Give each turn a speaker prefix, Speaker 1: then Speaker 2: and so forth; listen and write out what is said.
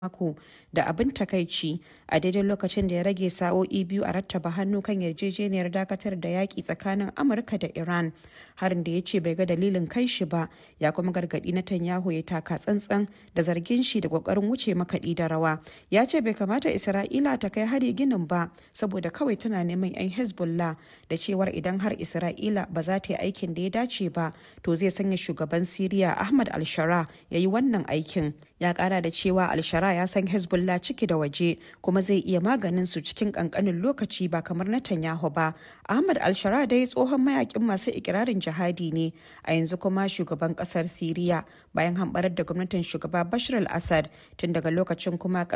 Speaker 1: mako da abin takaici a daidai lokacin da ya rage sa'o'i biyu a rattaba hannu kan yarjejeniyar dakatar da yaƙi tsakanin amurka da iran harin da ya ce bai ga dalilin kai shi ba ya kuma gargaɗi netanyahu ya taka tsantsan da zargin shi da ƙoƙarin wuce makaɗi da rawa ya ce bai kamata isra'ila ta kai hari ginin ba saboda kawai tana neman 'yan hezbollah da cewar idan har isra'ila ba za ta yi aikin da ya dace ba to zai sanya shugaban siriya ahmad al-shara ya yi wannan aikin ya kara da cewa al-shara ya san hezbollah ciki da waje kuma zai iya maganin su cikin kankanin lokaci ba kamar netanyahu ba ahmad al-shara dai tsohon mayakin masu ikirarin jihadi ne a yanzu kuma shugaban kasar siriya bayan hambarar da gwamnatin shugaba bashar al-assad tun daga lokacin kuma